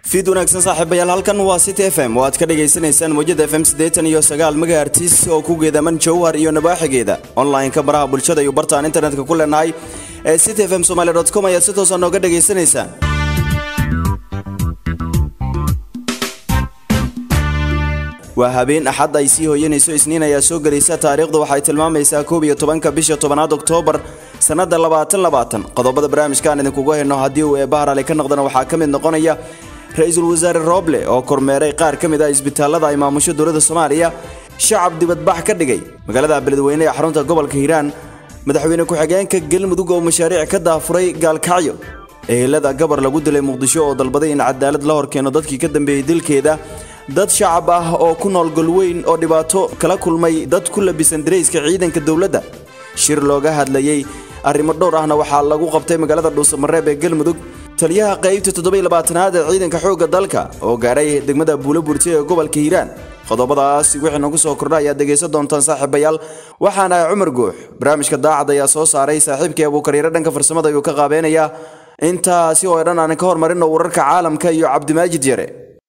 fiid wanaagsan saaxiibayaal halkan waa city f m oo aad ka dhagaysanaysaan mawjada f m siddeetan iyo sagaal megahertis oo ku geedaman jowhar iyo nabaaxigeeda online-ka baraha bulshada iyo bartaan internetka ku leenahay ee city f m somaali dot com ayaad si toosa nooga dhagaysanaysaan waa habeen axad ay sii hooyanayso isniin ayaa soo gelaysa taariikhdu waxay tilmaamaysaa koob iyo tobanka bisha tobanaad oktoobar sannada labaatan labaatan qodobada barnaamijkaan idinkugu hayno haddii uu eebbaharale ka noqdana waxaa ka mid noqonaya ra-iisul wasaare rooble oo kormeeray qaar ka mid ah isbitaalada ay maamusho dowladda soomaaliya shacab dibadbax ka dhigay magaalada beledweyne ee xarunta gobolka hiiraan madaxweyne ku-xigeenka galmudug oo mashaariic ka daafuray gaalkacyo ehelada gabar lagu dilay muqdisho oo dalbaday in cadaalad la horkeeno dadkii ka dambeeyey dilkeeda dad shacab ah oo ku nool golweyn oo dhibaato kala kulmay dad ku labisan darayska ciidanka dowladda shir looga hadlayey arrimo dhowr ahna waxaa lagu qabtay magaalada dhuusamareeb ee galmudug taliyaha qaybta toddobaylabaatanaad ee ciidanka xoogga dalka oo gaaray degmada buulo burti ee gobolka hiiraan qodobadaas wixii nagu soo kordha ayaad dhegaysan doontaan saaxiibayaal waxaana ahay cumar guux barnaamijka daacad ayaa soo saaray saaxiibkii abuukariire dhanka farsamada ayuu ka qaabeenayaa intaasi oo dhan aan ka hormarino wararka caalamka iyo cabdimaajid yare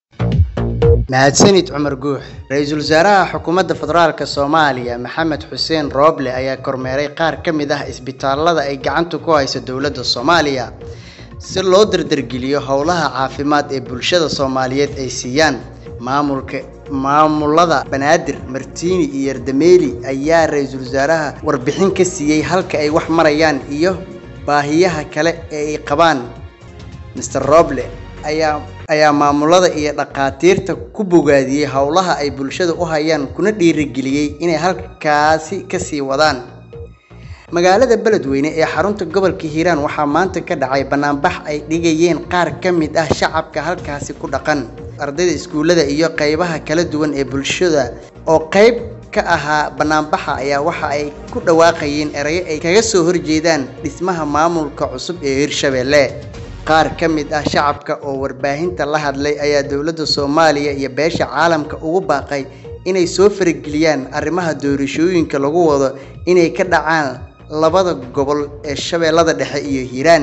mahadsanid cumar guux ra-iisul wasaaraha xukuumadda federaalk soomaaliya maxamed xuseen rooble ayaa kormeeray qaar ka mid ah isbitaalada ay gacanta ku hayso dowladda soomaaliya si loo dardargeliyo howlaha caafimaad ee bulshada soomaaliyeed ay siiyaan maamulka maamulada banaadir martiini iyo yardameeli ayaa ra-iisul wasaaraha warbixin ka siiyey halka ay wax marayaan iyo baahiyaha kale ee ay qabaan master roble ayaa ayaa maamulada iyo dhakhaatiirta ku bogaadiyey howlaha ay bulshada u hayaan kuna dhiirigeliyey inay halkaasi kasii wadaan magaalada beledweyne ee xarunta gobolka hiiraan waxaa maanta ka dhacay banaanbax ay dhigayeen qaar ka mid ah shacabka halkaasi ku dhaqan ardayda iskuullada iyo qeybaha kala duwan ee bulshada oo qeyb ka ahaa banaanbaxa ayaa waxa ay ku dhawaaqayeen erayo ay kaga soo horjeedaan dhismaha maamulka cusub ee hirshabelle qaar ka mid ah shacabka oo warbaahinta la hadlay ayaa dowladda soomaaliya iyo beesha caalamka ugu baaqay inay soo farageliyaan arrimaha doorashooyinka lagu wado inay ka dhacaan labada gobol ee shabeellada dhexe iyo hiiraan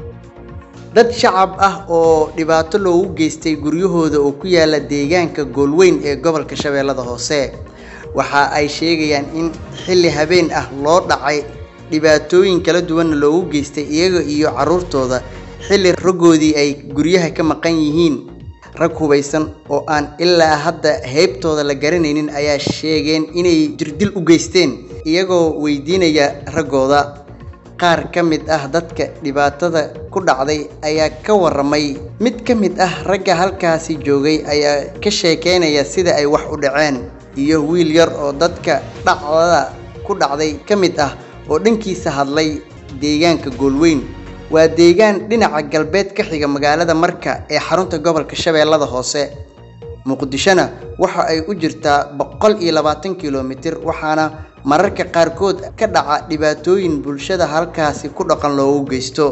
dad shacab ah oo dhibaato loogu geystay guryahooda oo ku yaala deegaanka goolweyn ee gobolka shabeellada hoose waxa ay sheegayaan in xilli habeen ah loo dhacay dhibaatooyin kala duwanna loogu geystay iyaga iyo carruurtooda xilli raggoodii ay guryaha ka maqan yihiin rag hubaysan oo aan ilaa hadda heybtooda la garanaynin ayaa sheegeen inay jirdil u geysteen iyagoo weydiinaya raggooda qaar ka mid ah dadka dhibaatada ku dhacday ayaa ka waramay mid ka mid ah ragga halkaasi joogay ayaa ka sheekeynaya sida ay wax u dhaceen iyo wiil yar oo dadka dhacdada ku dhacday ka mid ah oo dhankiisa hadlay deegaanka goolweyn waa deegaan dhinaca galbeed ka xiga magaalada marka ee xarunta gobolka shabeellada hoose muqdishona waxa ay u jirtaa boqol iyo labaatan kilomitir waxaana mararka qaarkood ka dhaca dhibaatooyin bulshada halkaasi ku dhaqan loogu geysto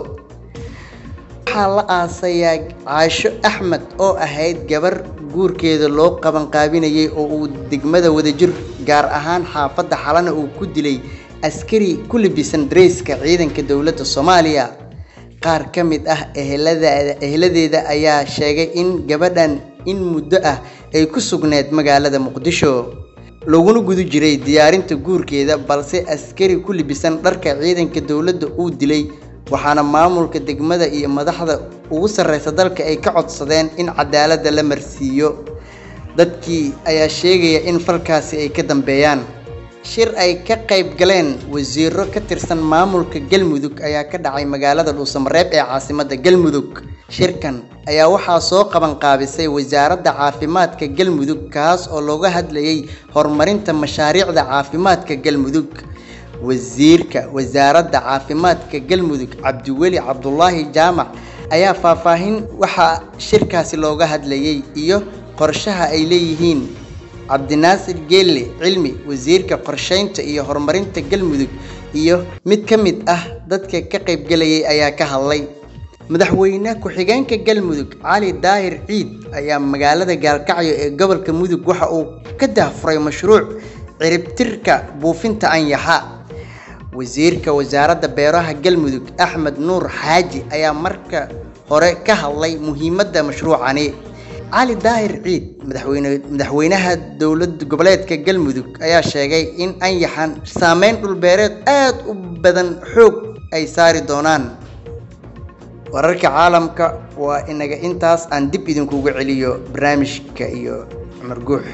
waxaa la aasayaa caasho axmed oo ahayd gabar guurkeeda loo qabanqaabinayay oo uu degmada wadajir gaar ahaan xaafadda xalana uu ku dilay askari ku libisan dareyska ciidanka dowladda soomaaliya qaar ka mid ah eheladeeda eheladeeda ayaa sheegay in gabadhan in muddo ah ay ku sugneed magaalada muqdisho laguna guda jiray diyaarinta guurkeeda balse askari ku libisan dharka ciidanka dowladda uu dilay waxaana maamulka degmada iyo madaxda ugu sarreysa dalka ay ka codsadeen in cadaaladda la marsiiyo dadkii ayaa sheegaya in falkaasi ay ka dambeeyaan shir ay ka qayb galeen wasiiro ka tirsan maamulka galmudug ayaa ka dhacay magaalada dhuusamareeb ee caasimadda galmudug shirkan ayaa waxaa soo qaban qaabisay wasaaradda caafimaadka galmudug kaas oo looga hadlayay horumarinta mashaariicda caafimaadka galmudug wasiirka wasaaradda caafimaadka galmudug cabdiweli cabdulaahi jaamac ayaa faahfaahin waxaa shirkaasi looga hadlayay iyo qorshaha ay leeyihiin cabdinaasir geelle cilmi wasiirka qorsheynta iyo horumarinta galmudug iyo mid ka mid ah dadka ka qaybgalayay ayaa ka hadlay madaxweyne ku-xigeenka galmudug cali daahir ciid ayaa magaalada gaalkacyo ee gobolka mudug waxa uu ka dahfuray mashruuc ciribtirka buufinta anyaxa wasiirka wasaaradda beeraha galmudug axmed nuur xaaji ayaa marka hore ka hadlay muhiimadda mashruucani cali daahir ciid madaxweyne madaxweynaha dowlad goboleedka galmudug ayaa sheegay in anyaxan saameyn dhulbeereed aada u badan xoog ay saari doonaan wararka caalamka waa inaga intaas aan dib idinkugu celiyo barnaamijka iyo cumar guux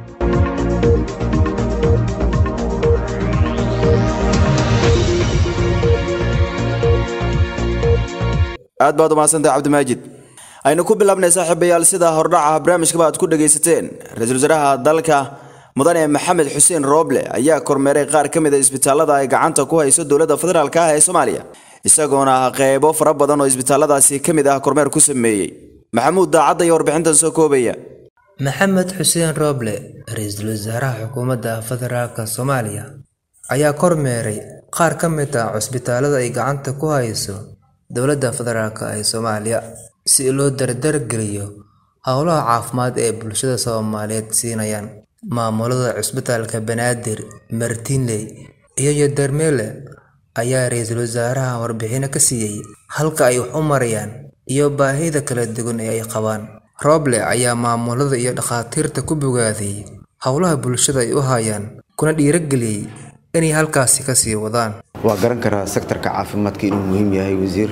aad baad umahadsantahay cabdimaajid aynu ku bilaabnay saaxiibayaal sida hordhaca barnaamijkaba aad ku dhagaysateen ra-iisul wasaaraha dalka mudane maxamed xuseen rooble ayaa kormeeray qaar ka mid a isbitaalada ay gacanta ku hayso dowladda federaalk ah ee soomaaliya isagoona qeybo fara badan oo isbitaaladaasi ka mid ah kormeer ku sameeyey maxamuud daacadda iyo warbixintan soo koobaya maxamed xuseen rooble ra-iisul wasaaraha xukuumadda federaalk soomaaliya ayaa kormeeray qaar ka mid ah cusbitaalada ay gacanta ku hayso dowladda federaalk ee soomaaliya si loo dardargeliyo howlaha caafimaad ee bulshada soomaaliyeed siinayaan maamulada cusbitaalka banaadir martinley iyo yodermele ayaa ra-iisul wasaaraha warbixino ka siiyey halka ay wax u marayaan iyo baahida kala duwan ee ay qabaan rooble ayaa maamulada iyo dhakhaatiirta ku bogaadiyey howlaha bulshada ay u hayaan kuna dhiirageliyey inay halkaasi kasii wadaan waa garan karaa sektarka caafimaadka inuu muhiim yahay wasiir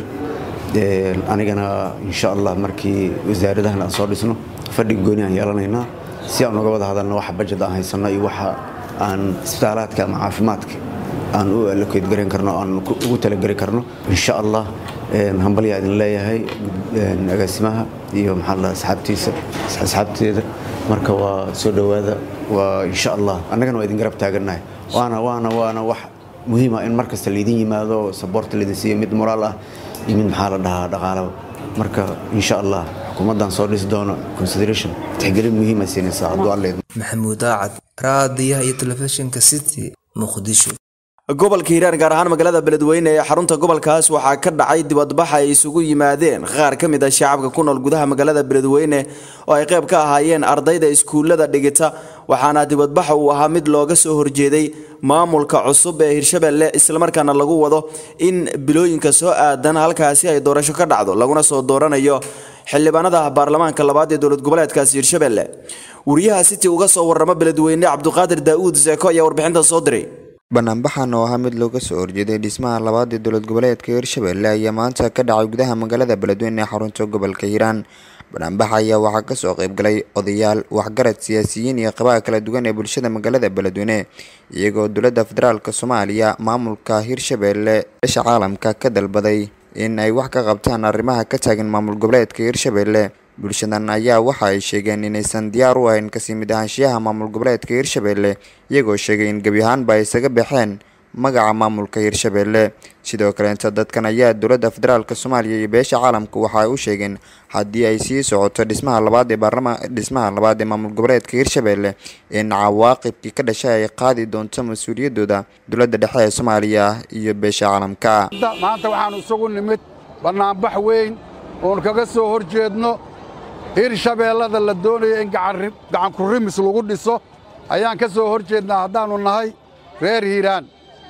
anigana insha allah markii wasaaradahan aan soo dhisno fadhig gooni aan yeelanaynaa si aan uga wada hadalno waxa bajad aan haysanno iyo waxa aan isbitaalaadka ama caafimaadka aan u allokeyd garan karno aan ugu talageli karno insha allah hambalyaa idin leeyahay agaasimaha iyo maxaa la asxaabtiisa asxaabteeda marka waa soo dhowaada waa insha allah annagana waa idin garab taagannahay waana waana waana wax muhiima in mar kasta laydin yimaado saboorta laydin siiyo mid moraal ah iyo mid maxaa la dhahaa dhaqaalaba marka insha allah xukuumaddan soo dhisi doono consideration tixgelin muhiima siinaysaa hadduu alle maxamuud daacad raadiyaha iyo telefishinka city muqdisho gobolka hiiraan gaar ahaan magaalada beledweyne ee xarunta gobolkaas waxaa ka dhacay dibadbax ay isugu yimaadeen qaar ka mid ah shacabka ku nool gudaha magaalada beledweyne oo ay qayb ka ahaayeen ardayda iskuullada dhigita waxaana dibadbaxa uu ahaa mid looga soo horjeeday maamulka cusub ee hirshabelle islamarkaana lagu wado in bilooyinka soo aadan halkaasi ay doorasho ka dhacdo laguna soo dooranayo xildhibaanada baarlamaanka labaad ee dowlad goboleedkaasi hirshabelle wariyaha city uga soo warrama beledweyne cabduqaadir daa'uud seeko ayaa warbixinta soo diray banaanbaxan oo ahaa mid looga soo horjeeday dhismaha labaad ee dowlad goboleedka hirshabelle ayaa maanta ka dhacay gudaha magaalada beledweyne ee xarunta gobolka hiiraan banaanbaxa ayaa waxaa kasoo qaybgalay odayaal waxgarad siyaasiyiin iyo qabaha kala duwan ee bulshada magaalada beledweyne iyagoo dowladda federaalk soomaaliya maamulka hirshabelle beesha caalamka ka dalbaday in ay wax ka qabtaan arrimaha ka taagan maamul goboleedka hirshabelle bulshadan ayaa waxa ay sheegeen inaysan diyaar u ahayn kasii mid ahaanshiyaha maamul goboleedka hirshabelle iyagoo sheegay in gebi ahaanba ay isaga baxeen magaca maamulka hirshabelle sidoo kaleeta dadkan ayaa dowladda federaalk soomaaliya iyo beesha caalamka waxa ay u sheegeen haddii ay sii socoto dhismaha labaad ee baarlama dhismaha labaad ee maamul goboleedka hirshabelle in cawaaqibkii ka dhashay ay qaadi doonto mas-uuliyadooda dowladda dhexe ee soomaaliya iyo beesha caalamka maanta waxaanu isugu nimid bannaanbax weyn oon kaga soo hor jeedno hirshabeellada la doonaya in gacanku rimis lagu dhiso ayaan ka soo hor jeednaa haddaannu nahay reer hiiraan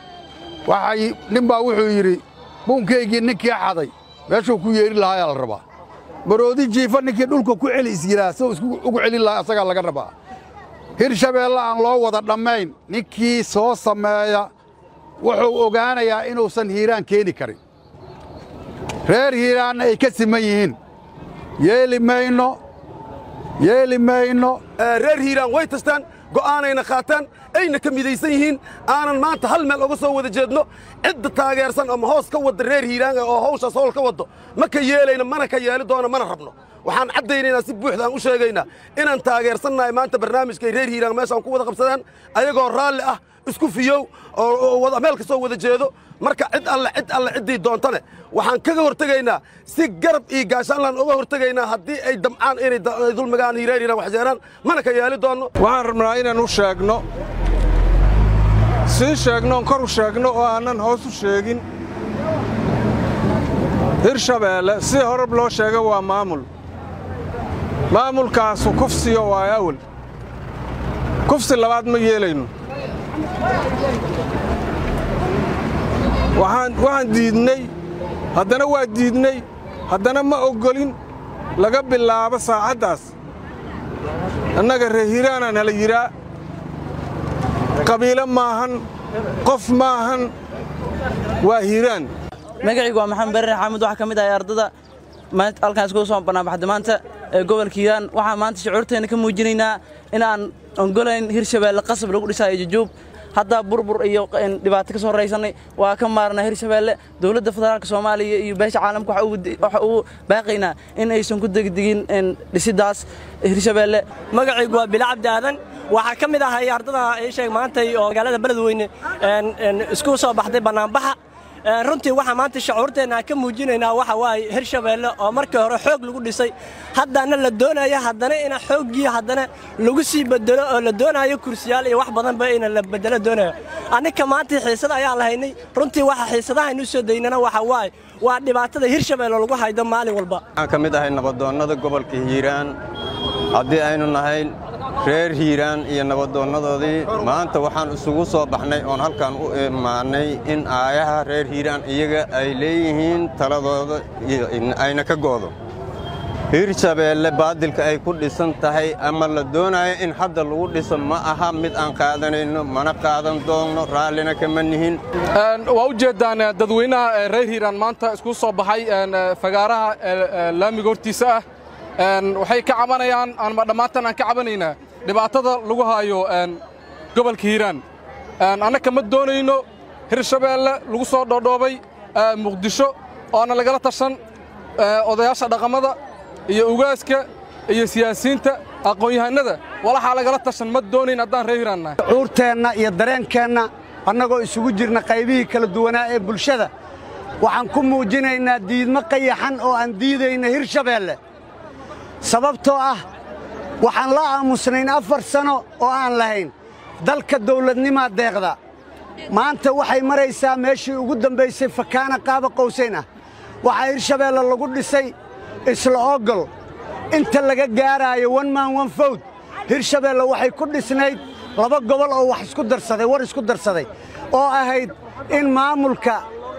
waxay nin baa wuxuu yidhi buunkaygii ninkii xaday meeshuu ku yeedhi lahaa la rabaa maroodi jiifa ninkii dhulka ku celi isyiraa soo isku ugu celin lahaa asagaa laga rabaa hirshabeelle aan loo wada dhammayn ninkii soo sameeya wuxuu ogaanayaa inuusan hiiraan keeni karin reer hiiraanna ay ka siman yihiin yeeli mayno yeeli mayno reer hiiraan way tastaan go'aanayna qaataan ayna ka midaysan yihiin aanan maanta hal meel oga soo wada jeedno cidda taageersan ama hoos ka wadda reer hiiraan oo hawshaas howl ka waddo ma ka yeelayno mana ka yeeli doono mana rabno waxaan caddaynaynaa si buuxda aan u sheegaynaa inaan taageersannahay maanta barnaamijkay reer hiiraan meeshaan ku wada qabsadaan ayagoo raalli ah isku fiyow oo meel ka soo wada jeedo marka cid alle cid alle ciddii doontane waxaan kaga hortegaynaa si garab iyo gaashaanlaan uga hortegaynaa haddii ay damcaan inay dulmigaan hireer hiiraan wax yeelaan mana ka yeeli doonno waxaan rabnaa inaan u sheegno sii sheegno oon kor u sheegno oo aannan hoos u sheegin hirshabeelle si horab loo sheega waa maamul maamulkaasu kufsiyo waa awal kufsi labaad ma yeelayno waxaan diidnay haddana waa diidnay haddana ma oggolin laga bilaabo saacaddaas annaga reer hiiraana nala yidhaa qabiilo maahan qof maahan waa hiiraan magacaygu waa maxamed barre xaamud waxaa ka mid ahay ardada halkaan iskugu soo banaanbaxda maanta ee gobolka hiiraan waxaan maanta shucuurteena ka muujinaynaa in aan ongolayn hirshabeelle qasab lagu dhisaayo jujuub hadda burbur iyo dhibaato ka soo raysanay waa ka maarnaa hirshabeelle dowladda federaalka soomaaliya iyo beesha caalamka waxa uu baaqaynaa in aysan ku degdegin dhisidaas hirshabeelle magacaygu waa bila cabdi aadan waxaa ka mid ahay ardada sheeg maantay oo magaalada beledweyne isku soo baxday bannaanbaxa runtii waxaa maanta shucuurteenna ka muujinaynaa waxa waaye hirshabeelle oo markii hore xoog lagu dhisay haddana la doonaya haddana ina xooggii haddana lagu sii bedelo oo la doonayo kursiyaal iyo wax badanba ina la bedelo doonayo annika maanta xiisada ayaan lahaynay runtii waxa xiisadahaynu soo daynana waxa waaye waa dhibaatada hirshabeelle lagu haydo maalin walba waxaan ka mid ahay nabadoonnada gobolka hiiraan haddii aynu nahay reer hiiraan iyo nabadoonnadoodii maanta waxaan isugu soo baxnay oon halkan u imaannay in aayaha reer hiiraan iyaga ay leeyihiin taladooda ayna ka go'do hirshabeelle baadilka ay ku dhisan tahay ama la doonayo in hadda lagu dhiso ma aha mid aan qaadanayno mana qaadan doonno raallina kama nihin waa u jeeddaan dadweynaha reer hiiraan maanta isku soo baxay fagaaraha laamiga hortiisa ah waxay ka cabanayaan ama dhammaantan aan ka cabanaynaa dhibaatada lagu haayo gobolka hiiraan annaka ma doonayno hirshabeelle lagu soo dhoodhoobay muqdisho oona lagala tashan odayaasha dhaqamada iyo ugaaska iyo siyaasiyiinta aqoon-yahanada walaxaa lagala tashan ma doonayn haddaan reer hiiraan nahay cuurteenna iyo dareenkeenna annagoo isugu jirna qaybihii kala duwanaa ee bulshada waxaan ku muujinaynaa diidmo qayaxan oo aan diidayna hirshabeelle sababtoo ah waxaan la aamusnayn afar sano oo aan lahayn dalka dawladnimaa deeqda maanta waxay maraysaa meeshii ugu dambaysay fakaana qaaba qowsayn ah waxaa hirshabeelle lagu dhisay isla ogol inta laga gaaraayo wan maan wan fawd hirshabeelle waxay ku dhisnayd laba gobol oo wax isku darsaday war isku darsaday oo ahayd in maamulka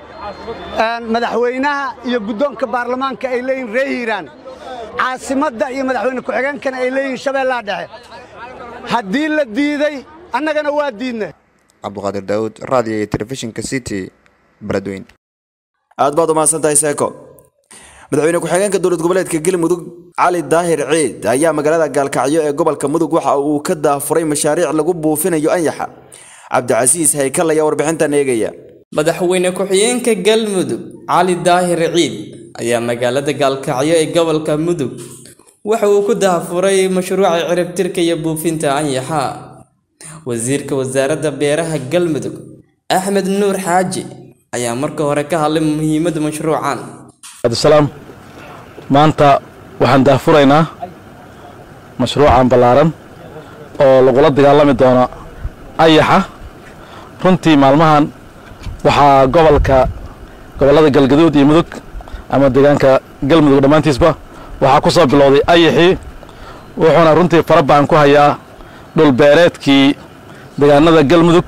madaxweynaha iyo guddoonka baarlamaanka ay leeyihin ree hiiraan caasimadda iyo madaxweyne ku-xigeenkana ay leeyihiin shabeellaha dhexe haddii la diiday annagana waa diidnay cabduqaadir daawud raadiyo iyo telefishinka city beledweyn aad baad umahadsantahay seeko madaxweyne ku-xigeenka dowlad goboleedka galmudug cali daahir ciid ayaa magaalada gaalkacyo ee gobolka mudug waxa uu ka daafuray mashaariic lagu buufinayo anyaxa cabdicasiis haykal ayaa warbixintan eegaya madaxweyne ku-xigeenka galmudug cali daahir ciid ayaa magaalada gaalkacyo ee gobolka mudug waxa uu ku daafuray mashruuca ciribtirka iyo buufinta anyaxa wasiirka wasaaradda beeraha galmudug axmed nuur xaaji ayaa marka hore ka hadlay muhiimadda mashruucan abdisalaam maanta waxaan daafuraynaa mashruucan ballaaran oo lagula dagaalami doono ayaxa runtii maalmahan waxaa gobolka gobollada galgaduud iyo mudug ama deegaanka galmudug dhammaantiisba waxaa ku soo bilowday ayaxii wuxuuna runtii fara bacan ku hayaa dhulbeereedkii deegaanada galmudug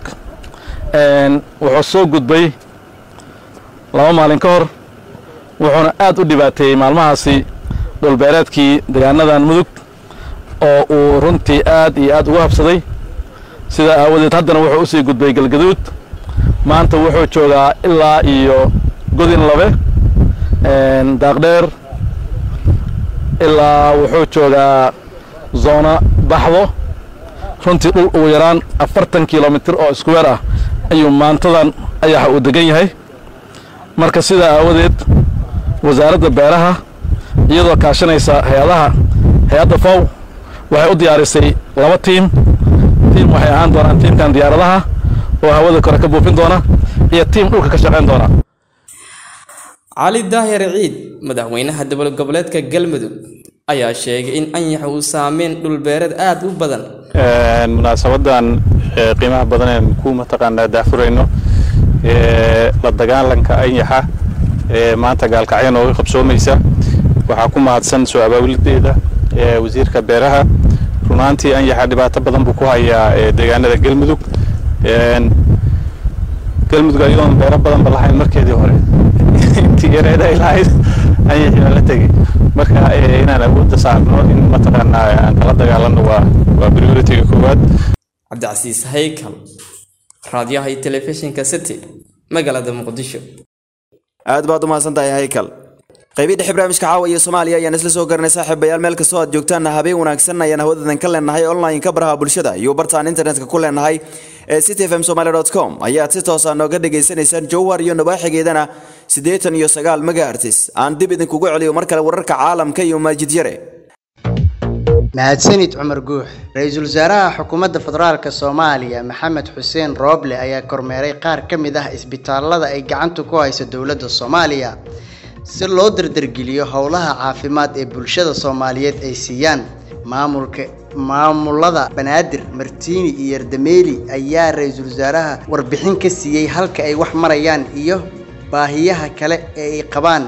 wuxuu soo gudbay laba maalin ka hor wuxuuna aad u dhibaateeyey maalmahaasi dhulbeereedkii deegaanadan mudug oo uu runtii aad iyo aad ugu habsaday sidaa aawadeed haddana wuxuu u sii gudbay galgaduud maanta wuxuu joogaa ilaa iyo godin labe daaqdheer ilaa wuxuu joogaa zoona baxdo runtii dhul ugu yaraan afartan kilomitir oo iskuweer ah ayuu maantadan ayaxa uu degan yahay marka sidaa aawadeed wasaaradda beeraha iyadoo kaashanaysa hay-adaha hay-adda fow waxay u diyaarisay laba tiim tiim waxay ahaan doonaan tiimkan diyaaradaha oo hawada kore ka buufin doona iyo tiim dhulka ka shaqayn doona cali daahir ciid madaxweynaha dowlad goboleedka galmudug ayaa sheegay in anyaxa uu saameyn dhulbeereed aad u badan munaasabadan qiimaha badan ee ku mataqaanaa daafurayno la dagaalanka anyaxa maanta gaalkacyo nooga qabsoomaysa waxaa ku mahadsan soo abaabuladeeda wasiirka beeraha runaantii anyaxa dhibaato badan buu ku hayaa deegaanada galmudug galmudug ayadoon beero badanba lahayn markeedii hore intii yareed ay lahayd ayaxii baan la tegey marka inaan awoodda saarno in mataqaanaa aan kala dagaalano waa waa priority-ga koowaad cabdicasiis haykal raadiyaha iyo telefishinka city magaalada muqdisho aad baad u mahadsantahay haykal qaybihii dhexe barnaamijka caawa iyo soomaaliya ayaan isla soo garanay saaxiibayaal meel kastoo aad joogtaan habeen wanaagsan ayaan hawadadan ka leenahay online-ka baraha bulshada iyo bartaan internetka ku leenahay ee cityfm somaly com ayaad si toosa nooga dhagaysanaysaan jowhar iyo nabaaxigeedana siddeetan iyo sagaal megahertis aan dib idinkugu celiyo mar kale wararka caalamka iyo maajid yare mahadsanid cumar guux ra-iisul wasaaraha xukuumadda federaalk soomaaliya maxamed xuseen rooble ayaa kormeeray qaar ka mid ah isbitaalada ay gacanta ku hayso dowladda soomaaliya si loo dardargeliyo howlaha caafimaad ee bulshada soomaaliyeed ay siiyaan maamulka maamulada banaadir martiini iyo yardameeli ayaa ra-iisul wasaaraha warbixin ka siiyey halka ay wax marayaan iyo baahiyaha kale ee ay qabaan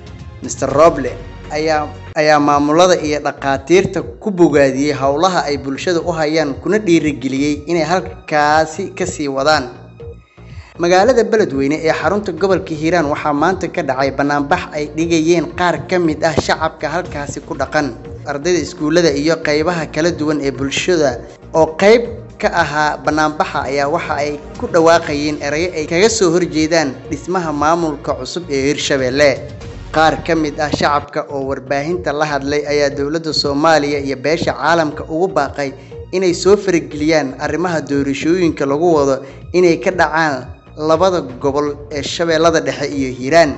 mr roble ayaa ayaa maamulada iyo dhakhaatiirta ku bogaadiyey howlaha ay bulshada u hayaan kuna dhiirigeliyey inay halkaasi kasii wadaan magaalada beledweyne ee xarunta gobolka hiiraan waxaa maanta ka dhacay banaanbax ay dhigayeen qaar ka mid ah shacabka halkaasi ku dhaqan ardayda iskuullada iyo qeybaha kala duwan ee bulshada oo qeyb ka ahaa banaanbaxa ayaa waxa ay ku dhawaaqayeen erayo ay kaga soo horjeedaan dhismaha maamulka cusub ee hirshabelle qaar ka mid ah shacabka oo warbaahinta la hadlay ayaa dowladda soomaaliya iyo beesha caalamka ugu baaqay inay soo farageliyaan arrimaha doorashooyinka lagu wado inay ka dhacaan labada gobol ee shabeellada dhexe iyo hiiraan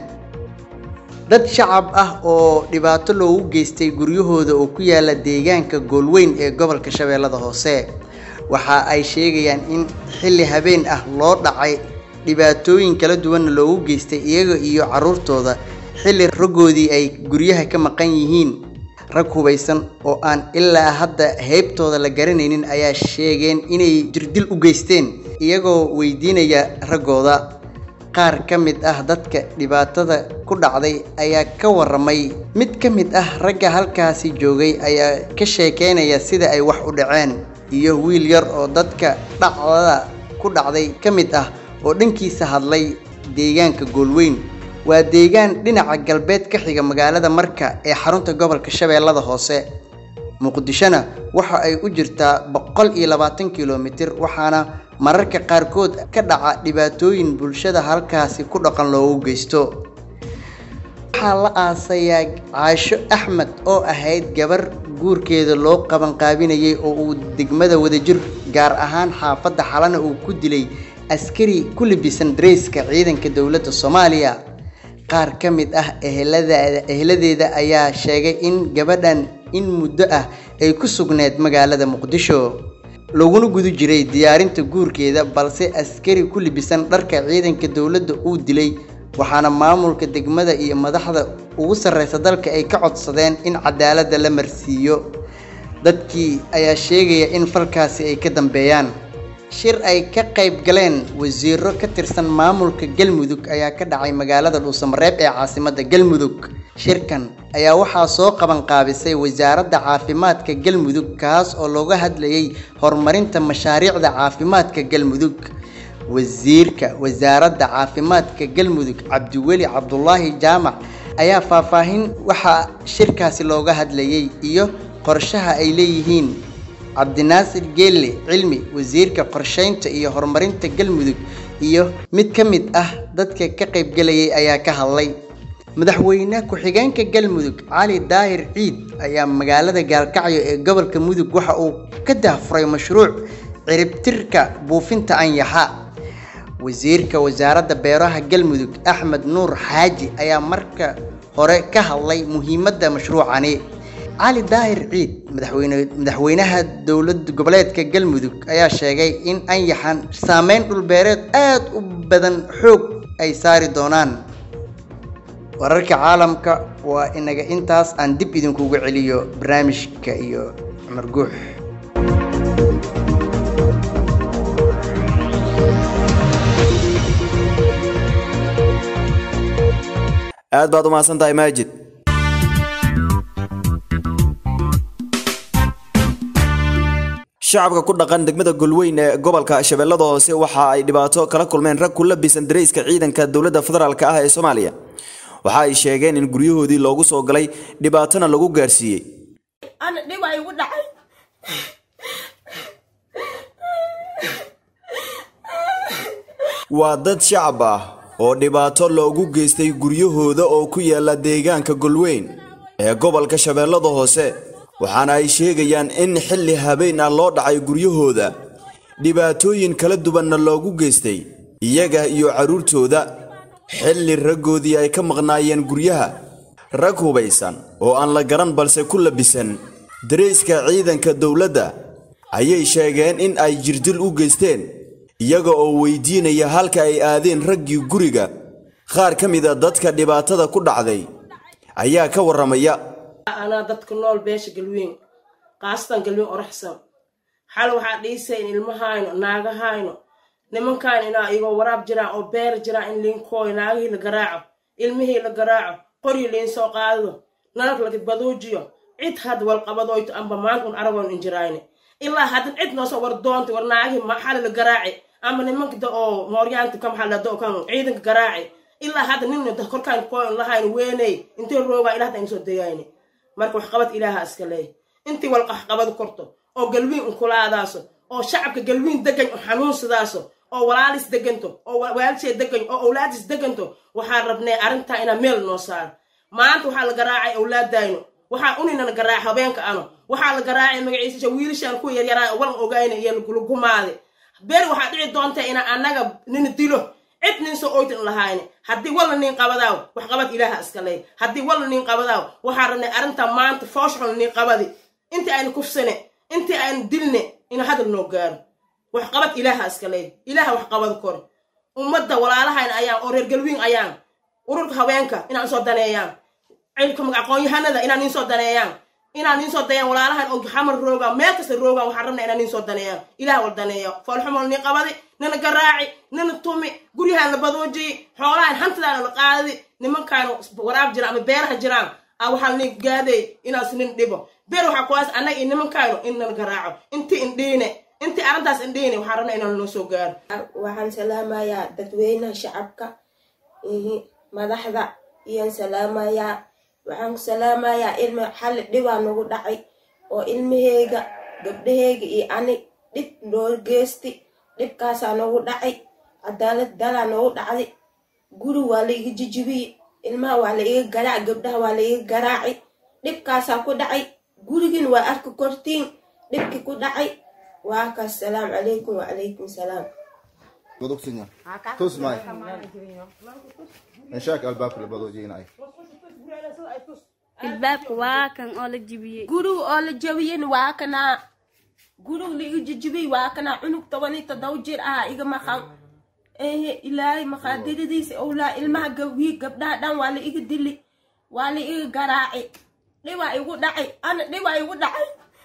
dad shacab ah oo dhibaato loogu geystay guryahooda oo ku yaala deegaanka goolweyn ee gobolka shabeellada hoose waxa ay sheegayaan in xilli habeen ah loo dhacay dhibaatooyin kala duwanna loogu geystay iyaga iyo carruurtooda xilli raggoodii ay guryaha ka maqan yihiin rag hubaysan oo aan ilaa hadda heybtooda la garanaynin ayaa sheegeen inay jirdil u geysteen iyagoo weydiinaya raggooda qaar ka mid ah dadka dhibaatada ku dhacday ayaa ka waramay mid ka mid ah ragga halkaasi joogay ayaa ka sheekeynaya sida ay wax u dhaceen iyo wiil yar oo dadka dhacdada ku dhacday ka mid ah oo dhankiisa hadlay deegaanka goolweyn waa deegaan dhinaca galbeed ka xiga magaalada marka ee xarunta gobolka shabeellada hoose muqdishona waxa ay u jirtaa boqol iyo labaatan kilomitir waxaana mararka qaarkood ka dhaca dhibaatooyin bulshada halkaasi ku dhaqan loogu geysto waxaa la aasayaa caasho axmed oo ahayd gabar guurkeeda loo qabanqaabinayay oo uu degmada wadajir gaar ahaan xaafadda xalana uu ku dilay askari ku libisan dareyska ciidanka dowladda soomaaliya qaar ka mid ah eheladaada eheladeeda ayaa sheegay in gabadhan in muddo ah ay ku sugneed magaalada muqdisho laguna guda jiray diyaarinta guurkeeda balse askari ku libisan dharka ciidanka dowladda uu dilay waxaana maamulka degmada iyo madaxda ugu sarreysa dalka ay ka codsadeen in cadaaladda la marsiiyo dadkii ayaa sheegaya in falkaasi ay ka dambeeyaan shir ay ka qayb galeen wasiiro ka tirsan maamulka galmudug ayaa ka dhacay magaalada dhuusamareeb ee caasimadda galmudug shirkan ayaa waxaa soo qaban qaabisay wasaaradda caafimaadka galmudug kaas oo looga hadlayay horumarinta mashaariicda caafimaadka galmudug wasiirka wasaaradda caafimaadka galmudug cabdiweli cabdulaahi jaamac ayaa faahfaahin waxaa shirkaasi looga hadlayay iyo qorshaha ay leeyihiin cabdinaasir geelle cilmi wasiirka qorsheynta iyo horumarinta galmudug iyo mid ka mid ah dadka ka qaybgelayay ayaa ka hadlay madaxweyne ku-xigeenka galmudug cali daahir ciid ayaa magaalada gaalkacyo ee gobolka mudug waxa uu ka dahfuray mashruuc ciribtirka buufinta anyaxa wasiirka wasaaradda beeraha galmudug axmed nuur xaaji ayaa marka hore ka hadlay muhiimadda mashruucani cali daahir ciid madaxweyne madaxweynaha dowlad goboleedka galmudug ayaa sheegay in anyaxan saameyn dhulbeereed aad u badan xoog ay saari doonaan wararka caalamka waa inaga intaas aan dib idinkugu celiyo barnaamijka iyo cumar guux aad baad u mahadsan tahay maajid shacabka ku dhaqan degmada golweyn ee gobolka shabeellada hoose waxa ay dhibaato kala kulmeen rag ku labisan dareyska ciidanka dowladda federaalk ah ee soomaaliya waxa ay sheegeen in guryahoodii loogu soo galay dhibaatana lagu gaarsiiyey ana dhib ay igu dhacay waa dad shacab ah oo dhibaato loogu geystay guryahooda oo ku yaala deegaanka golweyn ee gobolka shabeellada hoose waxaana ay sheegayaan in xilli habeen ah loo dhacay guryahooda dhibaatooyin kala duwanna loogu geystay iyaga iyo carruurtooda xilli raggoodii ay ka maqnaayeen guryaha rag hubaysan oo aan la garan balse ku labisan darayska ciidanka dowladda ayay sheegeen in ay jirdil u geysteen iyaga oo weydiinaya halka ay aadeen raggii guriga qaar ka mid a dadka dhibaatada ku dhacday ayaa ka warramaya anaa dadka nool beesha galweyn qaasatan galweyn oraxsan xal waxaa dhiisay in ilmahayno naagahayno nimankaan inaa igoo waraab jiraan oo beer jiraan in liinkooyo naagihii la garaaco ilmihii la garaaco qoryi liin soo qaado nalag la baduujiyo cid had walqabadoyto amba maanta un aragoon injiraayne ilaa haddan cid noosoo war doonta war naagihii maxali la garaaci amba nimanka oo mooryaanta ka maxaa lado kan ciidanka garaaci ilaa hadda nin korkaan kooyn lahayn weeney intay roogaa ilaa hadda soo degayne marka waxqabad ilaaha iska leey intii walqaxqabad korto oo galwiin unkulaadaaso oo shacabka galwiin degan oo xanuunsadaaso oo walaalis deganto oo waalishee degan oo owlaadis deganto waxaan rabnay arrintaa inaa meel noo saaro maanta waxaa la garaacay owlaadayno waxaa uninana garaacay habeenka ano waxaa la garaacay magaciisa wiilashaan ku yaryaraa walan ogayna iyo lagulugumaade beer waxaa dhici doonta ina annaga nina dilo cid nin soo oytan lahayne haddii walna nin qabadaaw wax qabad ilaaha iska leey haddii walna nin qabadaaw waxaa rabnay arrinta maanta foosxun nin qabadi intii aynu kufsane intii aynu dilne ina hadal noo gaaro wax qabad ilaaha iska leey ilaaha wax qabad kore ummadda walaalahayna ayaan oo reer galwiin ayaan ururka haweenka inaan soo daneeyaan cilka aqoon-yahanada inaan nin soo daneeyaan inaan nin soo dayaan walaalahan oo xamar roogaan meel kasta roogaan waxaan rabnaa inaan nin soo daneeyaan ilaah wal daneeyo foolxumol nin qabadi nina garaaci nina tumi guryahaan la badoojiyi xoolahan hantidaana la qaadadi nimankaan waraab jiraan ama beeraha jiraan a waxaa nin gaaday inaas nin dhibo beer waxaa kuwaas annaga iyo nimankaanu in nala garaaco intii indhiine intii arrintaas indhiine waxaan rabnaa inaan noo soo gaaro waxaan salaamayaa dadweynaha shacabka madaxda iyaan salaamayaa waxaan ku salaamayaa ilma xalli dhibaa nagu dhacay oo ilmaheyga gabdhaheyga iyo ani dhib noo geysti dhibkaasaa nagu dhacay cadaalad dalaa nagu dhacday guri waa la iga jijibiye ilmaha waa la iga garaac gabdhaha waa la iga garaaci dhibkaasaa ku dhacay gurigin waa arki kortiin dhibkii ku dhacay waa kaas salaam calaykum wacalaykum salaam Godogsinya. Tus mai. Enshak albaabka la badoojinay. albaabka waa kan oo la jibiyey guriga oo la jabiyena waa kanaa guriga la iga jijibiyey waa kanaa cunug toban iyo toddoba jir ah iga maqan ehe ilaahay maqaadiradiisa owlaa ilmaha gawii gabdhaha dhan waa la iga dili waa la iga garaaci dhibaa igu dhacay ana dhibaa igu dhacay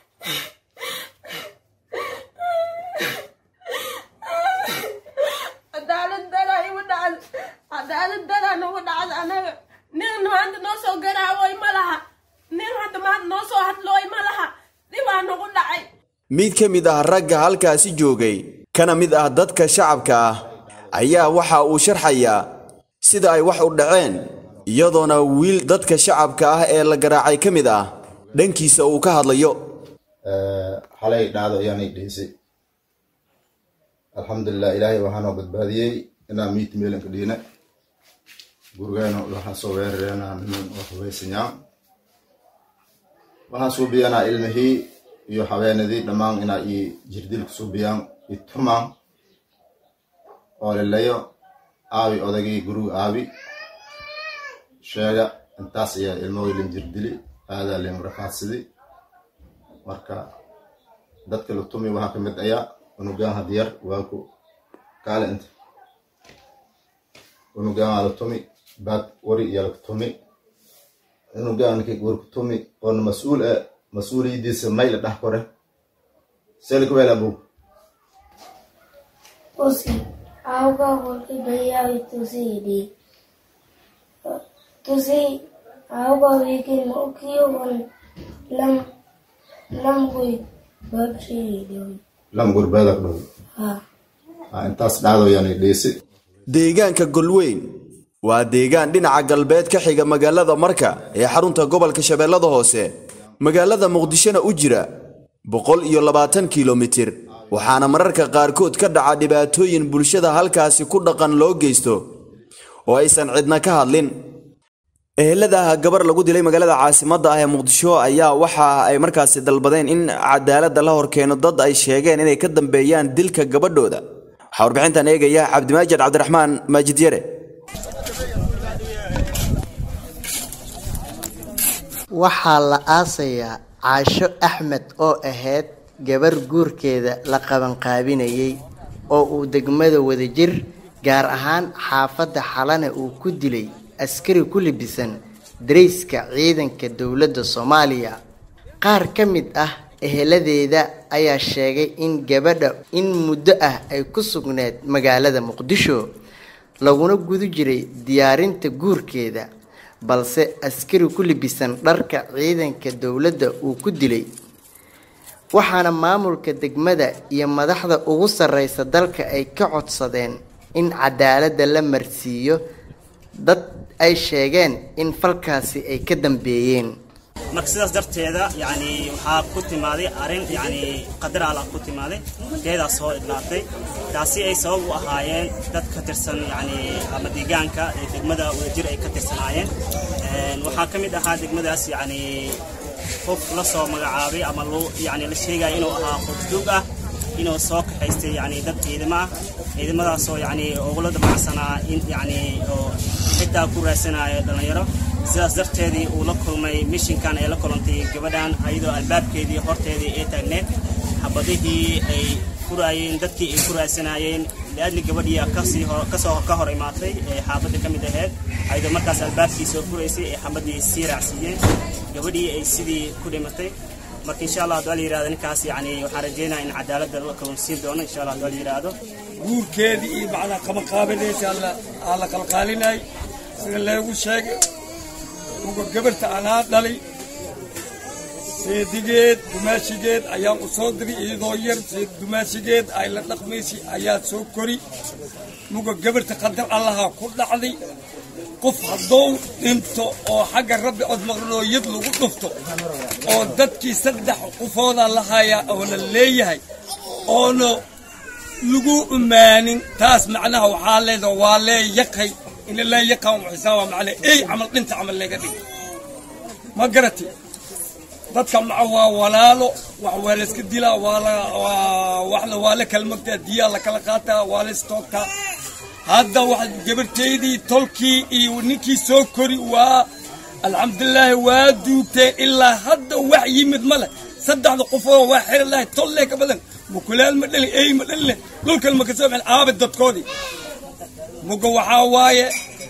cadaalad daraa igu dhacda cadaalad daraa nagu dhacda anaga nin maanta noo soo garaawoy ma laha nin hadda maanta noo soo hadlooy ma laha dhibaa nagu dhacay mid ka mid ah ragga halkaasi joogay kana mid ah dadka shacabka ah ayaa waxa uu sharxayaa sida ay wax u dhaceen iyadoona wiil dadka shacabka ah ee la garaacay ka mid ah dhankiisa uu ka hadlayo xalay dhacdo ayaanay dhihisay alxamdulilah ilaahay waxaa noo badbaadiyey inaan miit meelanka dhiina gurigeena waxaan soo weerareenaa niman oo hubaysanyaa waxaan suubiyanaa ilmihii iyo haweenadii dhammaan inaa ii jirdilka suubiyaan i tumaan oo lelayo aabi odagii guriga aabi sheega intaas ayaa ilmahooylin jirdili aadaa leen rafaadsidi marka dadka la tumi waxaa ka mid ayaa unugaan hadiyar waaku kaale inta unugaan waa la tumi baad wari iyo laga tumi unugaan ninkii warku tumi oona mas-uul e mas-uuliyadiisa may la dhax kore selika weel abuu Osi, auga holki dayawi tusi di. Tusi, auga wikin mo kiyo wan lam lam gui babshi di. lam gurbeedak dhow Ha. Ah, intaas dhacdo yaanay dhiisi deegaanka golweyn waa deegaan dhinaca galbeed ka xiga magaalada marka ee xarunta gobolka shabeellada hoose magaalada muqdishona u jira boqol iyo labaatan kilomitir waxaana mararka qaarkood ka dhaca dhibaatooyin bulshada halkaasi ku dhaqan loo geysto oo aysan cidna ka hadlin ehelada gabar lagu dilay magaalada caasimadda ah ee muqdisho ayaa waxa ay markaasi dalbadeen in cadaaladda la horkeeno dad ay sheegeen inay ka dambeeyaan dilka gabadhooda waxaa warbixintan eegaya cabdimaajid cabdiraxmaan maajid yare waxaa la aasayaa caasho axmed oo ahayd gabar guurkeeda la qabanqaabinayay oo uu degmada wadajir gaar ahaan xaafadda xalane uu ku dilay askari ku libisan darayska ciidanka dowladda soomaaliya qaar ka mid ah eheladeeda ayaa sheegay in gabadha in muddo ah ay ku sugneed magaalada muqdisho laguna guda jiray diyaarinta guurkeeda balse askari ku libisan dharka ciidanka dowladda uu ku dilay waxaana maamulka degmada iyo madaxda ugu sarreysa dalka ay ka codsadeen in cadaaladda la marsiiyo dad ay sheegeen in falkaasi ay ka dambeeyeen marka sidaas darteeda yani waxaa ku timaaday arrin yani qadar allah ku timaaday teedaa soo idlaatay taasi ay sabab u ahaayeen dad ka tirsan yani ama deegaanka ee degmada wadajir ay ka tirsanaayeen waxaa ka mid ahaa degmadaas yani qof la soo magacaabay ama loo yani la sheegaya inuu ahaa qof duug ah inuu soo kaxaystay yani dad ciidamo ah ciidamadaasoo yani ugula damacsanaa in yani oo xitaa ku raadsanaya dhallinyaro sidaas darteedii uu la kulmay mishinkan ay la kulantay gabadhan ayadoo albaabkeedii horteedii ay taagneed xabadihii ay furaayeen dadkii ay ku raadsanayeen liadli gabadhii kasii hor kasoo ka hor imaatay ee xaafadda ka mid ahayd ayadoo markaas albaabkii soo furaysay ee xabadii sii raacsiiyeen gabadhii ay sidii ku dhimatay marka insha allah hadduu la yirahdo ninkaas yani waxaan rajeynaya in cadaaladda la kalunsiin doono insha allah hadduu la yirahdo guurkeedii iyo macnaa qabanqaabinaysa aa la qalqaalinay sida leegu sheegay uga gabarta anaa dhalay seedigeed dumaashigeed ayaan u soo diray iyadoo yar seed dumaashigeed ay la dhaqmaysay ayaa soo kori muga gabarta qadar allaha ku dhacday qof hadduu dhinto oo xagga rabbi cod maqnooyad lagu dhufto oo dadkii saddex qofooda la hayaa oo la leeyahay oona lagu umaanin taas macnaha waxaa leeda waa lee yaqay in la yaqaan xisaaba macnaa ey camal dhinta camal laga dhig ma garati dadka maca waa walaalo wax waa la iska dilaa waa la waxna waa la kala magtaa diyaa la kala qaataa waa la istoogtaa hadda wax gabarteydii tolkii iyo ninkii soo kori waa alxamdulilaahi waa duugteen ilaa hadda wax yimid ma leh saddexda qofoo waa xiri lahay tollee ka badan mukulaal ma dhalin ey ma dhalin dhulkan ma kasoo bixin aabe dadkoodii muga waxaa waaye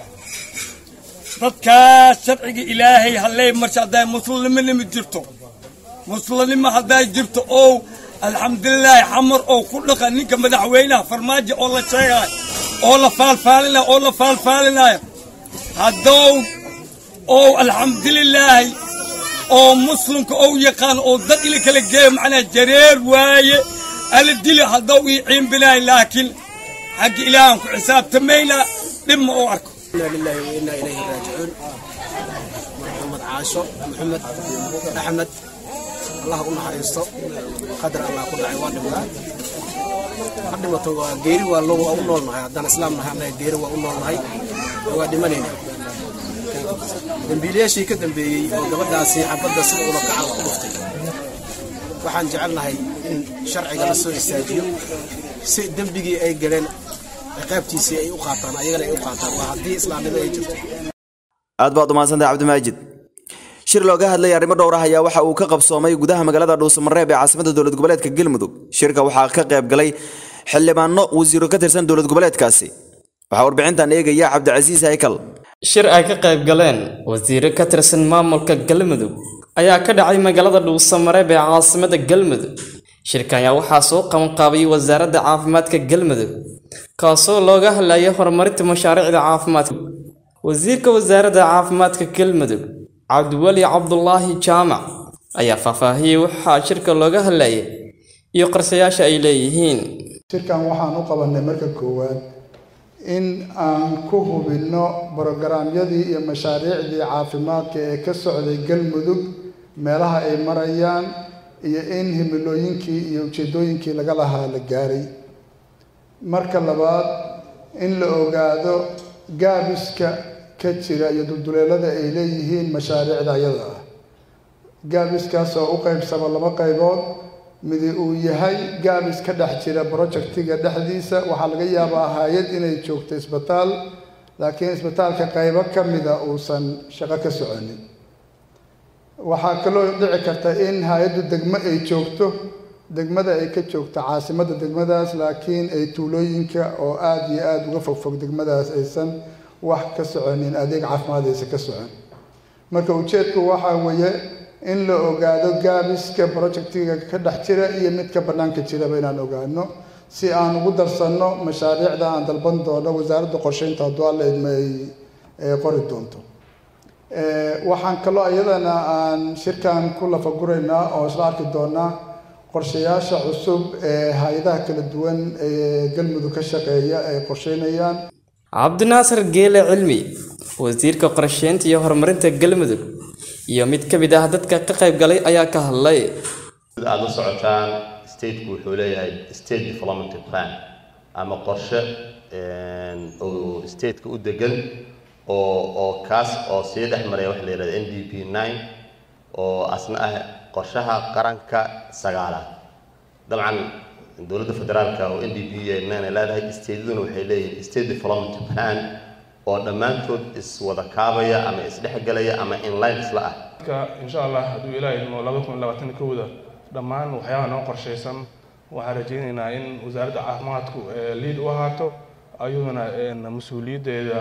dadkaas sharciga ilaahay halley marsha hadday muslimnimo jirto muslimnimo hadday jirto oo alxamdulilaahi xamar oo ku dhaqa ninka madaxweynaha farmaajo oo la sheegayo oo la faalfaalinayo oo la faalfaalinayo haddou oo alxamdulilaahi oo muslimka ou yaqaan oo dad ila kala geeyo macnaa jareer waaye ala dili haddou ii ciimbinayo laakiin xagga ilaahan ku xisaabtamayna dhib ma u arko إنا لله وإنا إليه راجعون محمد عاشو محمد أحمد الله قلنا حريصته قدر الله قلنا عوان الله قدمته geeri waa loo u noolnahay haddaan islaam nahay annaga geeri waa u noolnahay waa dhimanayna dambiilayaashii ka dambeeyey oo gabadhaasi xabadda sida ula kaca ku dhuftay waxaan jecelnahay in sharciga la soo istaajiyo si dembigii ay galeen ciqaabtiisii ay u qaataan ayagana ay u qaataan waa haddii islaamnimo ay jirto aad baad umahadsantahay cabdimaajid shir looga hadlaya arrimo dhowr ah ayaa waxa uu ka qabsoomay gudaha magaalada dhuusamareeb ee caasimada dowlad goboleedka galmudug shirka waxaa ka qayb galay xildhibaano wasiiro ka tirsan dowlad goboleedkaasi waxaa warbixintan eegaya cabdicasiis haykal shir ay ka qayb galeen wasiiro ka tirsan maamulka galmudug ayaa ka dhacay magaalada dhuusamareeb ee caasimada galmudug shirkan ayaa waxaa soo qabanqaabayay wasaaradda caafimaadka galmudug kaasoo looga hadlayay horumarinta mashaariicda caafimaadka wasiirka wasaaradda caafimaadka galmudug cabdiweli cabdulaahi jaamac ayaa faahfaahiyey waxaa shirka looga hadlayay iyo qarsayaasha ay leeyihiin shirkan waxaan u qabanay marka koowaad in aan ku hubinno brogaraamyadii iyo mashaariicdii caafimaadka ee ka socday galmudug meelaha ay marayaan iyo in himilooyinkii iyo ujeeddooyinkii laga lahaa la gaaray marka labaad in la ogaado gaabiska ka jira iyo dulduleelada ay leeyihiin mashaariicda ayada ah gaabiskaas oo u qaybsama laba qaybood midi uu yahay gaabis ka dhex jira projectiga dhexdiisa waxaa laga yaabaa hay-ad inay joogto isbitaal laakiin isbitaalka qaybo ka mida uusan shaqo ka soconin waxaa kaloo dhici karta in hay-addu degmo ay joogto degmada ay ka joogto caasimadda degmadaas laakiin ay tuulooyinka oo aada iyo aada uga fogfog degmadaas aysan wax ka soconin adeeg caafimaad aysan ka socon marka ujeedku waxaa weeye in la ogaado gaabiska projectiga ka dhex jira iyo midka bannaanka jiraba inaan ogaano si aan ugu darsanno mashaariicda aan dalban doono wasaaradda qorsheynta hadduu alla idma ay qori doonto waxaan kaloo iyadana aan shirkan ku lafaguraynaa oo isla arki doonaa qorshayaasha cusub ee hay-adaha kala duwan ee galmudug ka shaqeeya ay qorsheynayaan cabdinaasir geele cilmi wasiirka qorsheynta iyo horumarinta galmudug iyo mid ka mid ah dadka ka qayb galay ayaa ka hadlay sida aada la socotaan stateku wuxuu leeyahay state development plan ama qorshe oo stateka u degan oo oo kaas oo sii dhex maraya waxa la yidhahda n d p nine oo asna ah qorshaha qaranka sagaalaad dabcan dowladda federaalka oo n d p nine ay leedahay stateduna waxay leeyihin state development plan oo dhammaantood iswada kaabaya ama isdhexgelaya ama inline isla ah insha allah hadduu ilaahay idmo laba kun labaatan kowda dhammaan waxyaabaha noo qorshaysan waxaan rajaynaynaa in wasaaradda caafimaadku liid u ahaato ayaduna mas-uuliyaddeeda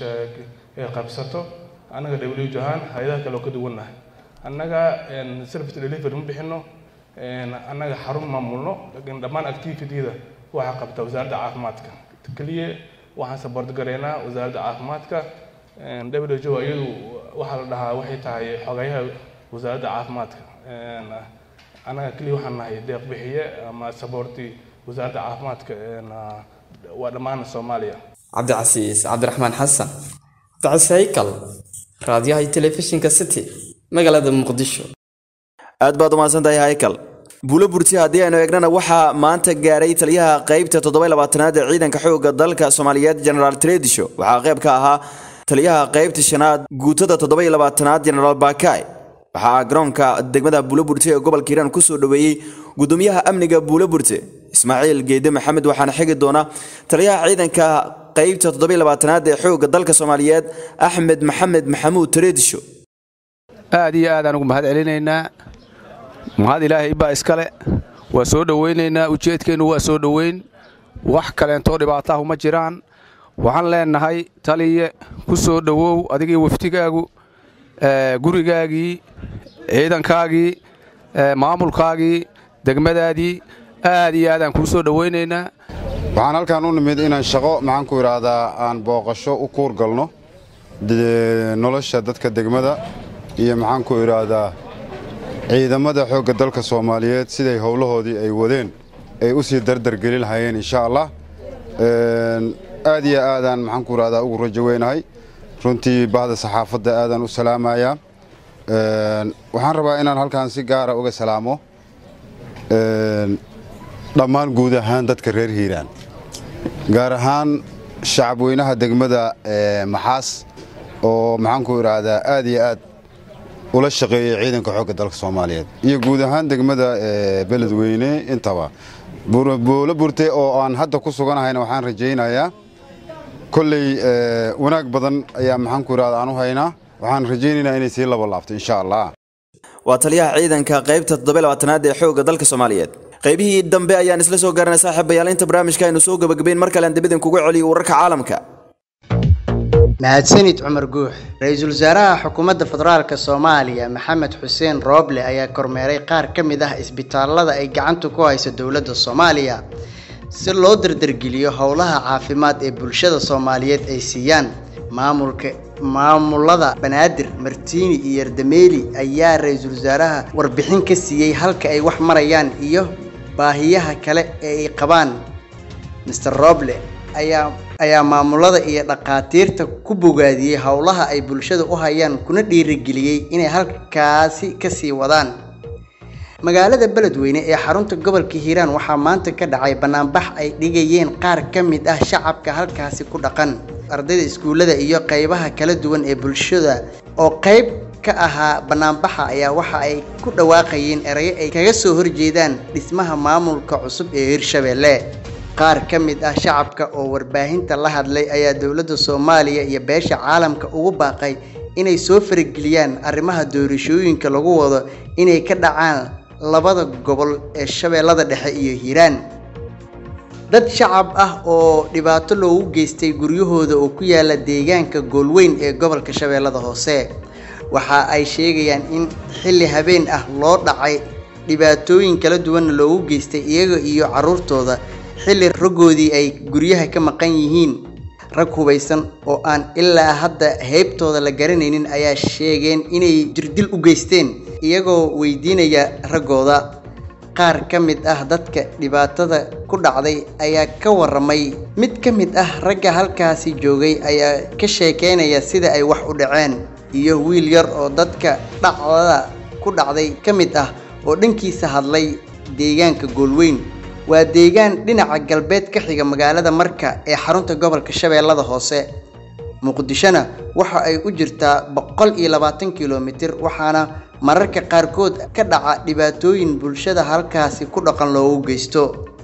ay qabsato annaga w ahaan hay-adaha kale oo ka duwannahay annaga service delivery ma bixino annaga xarun maamulno laakiin dhammaan activityda waxaa qabta wasaaradda caafimaadka keliya waxaan support garaynaa wasaaradda caafimaadka w iyadu waxaa la dhahaa waxay tahay xogayaha wasaaradda caafimaadka annaga keliya waxaan nahay deeq bixiye ama supporti wasaaradda caafimaadka waa dhammaan soomaaliya cabdicasiis cabdiraxmaan xasan dacisaykal raadiyaha iyo telefishinka city magaalada muqdisho aad baad umahadsan tahay haykal buulo burti haddii aynu eegnana waxaa maanta gaaray taliyaha qaybta toddobaylabaatanaad ee ciidanka xoogga dalka soomaaliyeed generaal tredisho waxaa qayb ka ahaa taliyaha qaybta shanaad guutada toddobaylabaatanaad generaal bakay waxaa garoonka degmada buuloburte ee gobolka hiiraan kusoo dhoweeyey gudoomiyaha amniga buuloburte ismaaciil geede maxamed waxaana xigi doona taliyaha ciidanka qaybta toddobaylabaatanaad ee xoogga dalka soomaaliyeed axmed maxamed maxamuud tredisho aad iyo aad aan ugu mahad celinaynaa mahad ilaahay baa iskale waa soo dhowaynaynaa ujeedkeennu waa soo dhoweyn wax kaleentoo dhibaataahu ma jiraan waxaan leennahay taliye ku soo dhowow adigii waftigaagu gurigaagii ciidankaagii maamulkaagii degmadaadii aad iyo aad aan kuu soo dhowaynaynaa waxaan halkaan u nimid inaan shaqo maxaanku idhaahdaa aan booqasho u kuur galno nolosha dadka degmada iyo maxaanku idhaahdaa ciidamada xoogga dalka soomaaliyeed siday howlahoodii ay wadeen ay u sii dardargelin lahayeen insha allah aad iyo aadaan maxaanku idhahdaa ugu rajo weynahay runtii bahda saxaafadda aadaan u salaamayaa waxaan rabaa inaan halkaan si gaara uga salaamo dhammaan guud ahaan dadka reer hiiraan gaar ahaan shacabweynaha degmada maxaas oo maxaanku idhaahdaa aad iyo aad ula shaqeeyey ciidanka xoogga dalka soomaaliyeed iyo guud ahaan degmada beledweyne intaba buulo burte oo aan hadda ku suganahayna waxaan rajaynayaa kolley wanaag badan ayaa maxaanku idhahda aan u haynaa waxaan rajaynaynaa inay sii laba laabto insha allah waa taliyaha ciidanka qaybta toddobaylabaatanaad ee xoogga dalka soomaaliyeed qaybihii dambe ayaan isla soo garanay saaxiibayaal inta barnaamijka aynu soo gabagabayn mar kale aan dibidin kugu celiyo wararka caalamka mahadsanid cumar guux ra-iisul wasaaraha xukuumadda federaalk soomaaliya maxamed xuseen rooble ayaa kormeeray qaar ka mid ah isbitaalada ay gacanta ku hayso dowladda soomaaliya si loo dardargeliyo howlaha caafimaad ee bulshada soomaaliyeed ay siiyaan maamulka maamulada banaadir martiini iyo yardameeli ayaa ra-iisul wasaaraha warbixin ka siiyey halka ay wax marayaan iyo baahiyaha kale ee ay qabaan master roble ayaa ayaa maamulada iyo dhaqaatiirta ku bogaadiyey howlaha ay bulshada u hayaan kuna dhiirigeliyey inay halkaasi kasii wadaan magaalada beledweyne ee xarunta gobolka hiiraan waxaa maanta ka dhacay banaanbax ay dhigayeen qaar ka mid ah shacabka halkaasi ku dhaqan ardayda iskuullada iyo qeybaha kala duwan ee bulshada oo qeyb ka ahaa banaanbaxa ayaa waxa ay ku dhawaaqayeen erayo ay kaga soo horjeedaan dhismaha maamulka cusub ee hirshabelle qaar ka mid ah shacabka oo warbaahinta la hadlay ayaa dowladda soomaaliya iyo beesha caalamka ugu baaqay inay soo farageliyaan arrimaha doorashooyinka lagu wado inay ka dhacaan labada gobol ee shabeellada dhexe iyo hiiraan dad shacab ah oo dhibaato loogu geystay guryahooda oo ku yaala deegaanka goolweyn ee gobolka shabeellada hoose waxa ay sheegayaan in xilli habeen ah loo dhacay dhibaatooyin kala duwanna loogu geystay iyaga iyo carruurtooda xilli raggoodii ay guryaha ka maqan yihiin rag hubaysan oo aan ilaa hadda heybtooda la garanaynin ayaa sheegeen inay jirdil u geysteen iyagoo weydiinaya raggooda qaar ka mid ah dadka dhibaatada ku dhacday ayaa ka waramay mid ka mid ah ragga halkaasi joogay ayaa ka sheekeynaya sida ay wax u dhaceen iyo wiil yar oo dadka dhacdada ku dhacday ka mid ah oo dhankiisa hadlay deegaanka goolweyn waa deegaan dhinaca galbeed ka xiga magaalada marka ee xarunta gobolka shabeellada hoose muqdishona waxa ay u jirtaa boqol iyo labaatan kilomitir waxaana mararka qaarkood ka dhaca dhibaatooyin bulshada halkaasi ku dhaqan loogu geysto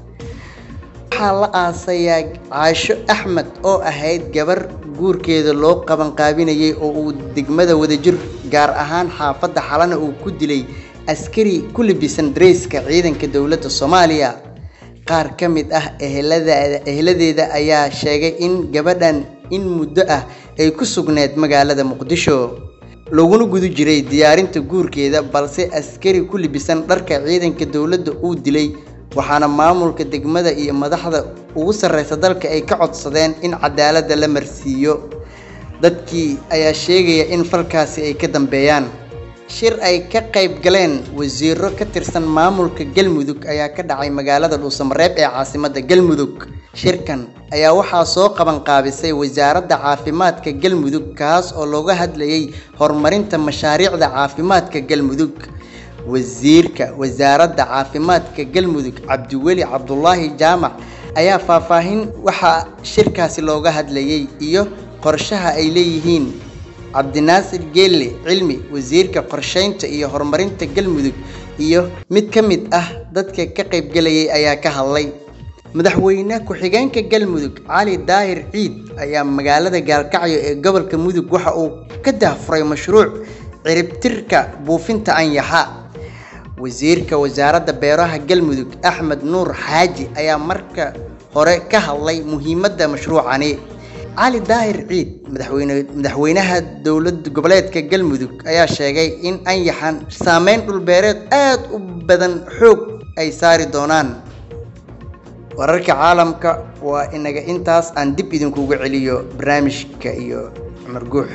waxaa la aasayaa caasho axmed oo ahayd gabar guurkeeda loo qabanqaabinayay oo uu degmada wadajir gaar ahaan xaafadda xalana uu ku dilay askari ku libisan dareyska ciidanka dowladda soomaaliya qaar ka mid ah ehelada eheladeeda ayaa sheegay in gabadhan in muddo ah ay ku sugneed magaalada muqdisho laguna guda jiray diyaarinta guurkeeda balse askari ku libisan dharka ciidanka dowladda uu dilay waxaana maamulka degmada iyo madaxda ugu sarreysa dalka ay ka codsadeen in cadaaladda la marsiiyo dadkii ayaa sheegaya in falkaasi ay ka dambeeyaan shir ay ka qayb galeen wasiiro ka tirsan maamulka galmudug ayaa ka dhacay magaalada dhuusamareeb ee caasimadda galmudug shirkan ayaa waxaa soo qaban qaabisay wasaaradda caafimaadka galmudug kaas oo looga hadlayay horumarinta mashaariicda caafimaadka galmudug wasiirka wasaaradda caafimaadka galmudug cabdiweli cabdulaahi jaamac ayaa faahfaahin waxaa shirkaasi looga hadlayay iyo qorshaha ay leeyihiin cabdinaasir geelle cilmi wasiirka qorsheynta iyo horumarinta galmudug iyo mid ka mid ah dadka ka qaybgelayay ayaa ka hadlay madaxweyne ku-xigeenka galmudug cali daahir ciid ayaa magaalada gaalkacyo ee gobolka mudug waxa uu ka dahfuray mashruuc ciribtirka buufinta anyaxa wasiirka wasaaradda beeraha galmudug axmed nuur xaaji ayaa marka hore ka hadlay muhiimadda mashruucani cali daahir ciid madaxweyne madaxweynaha dowlad goboleedka galmudug ayaa sheegay in anyaxan saameyn dhulbeereed aad u badan xoog ay saari doonaan wararka caalamka waa inaga intaas aan dib idinkugu celiyo barnaamijka iyo cumar guux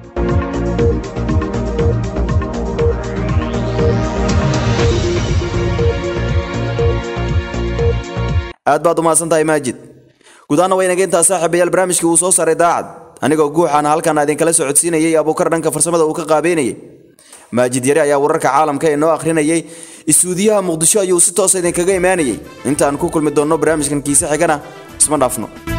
aad baad umahadsan tahay maajid gudaana waa inaga intaa saaxiibayaal barnaamijkii uu soo saaray daacad anigoo guuxaana halkan idinkala socodsiinayay abuukar dhanka farsamada uu ka qaabeynayay maajid yare ayaa wararka caalamka ee noo akhrinayay istuudiyaha muqdisho ayuu si toosa idinkaga imaanayay intaan ku kulmi doonno barnaamijkan kiise xigana isma dhaafno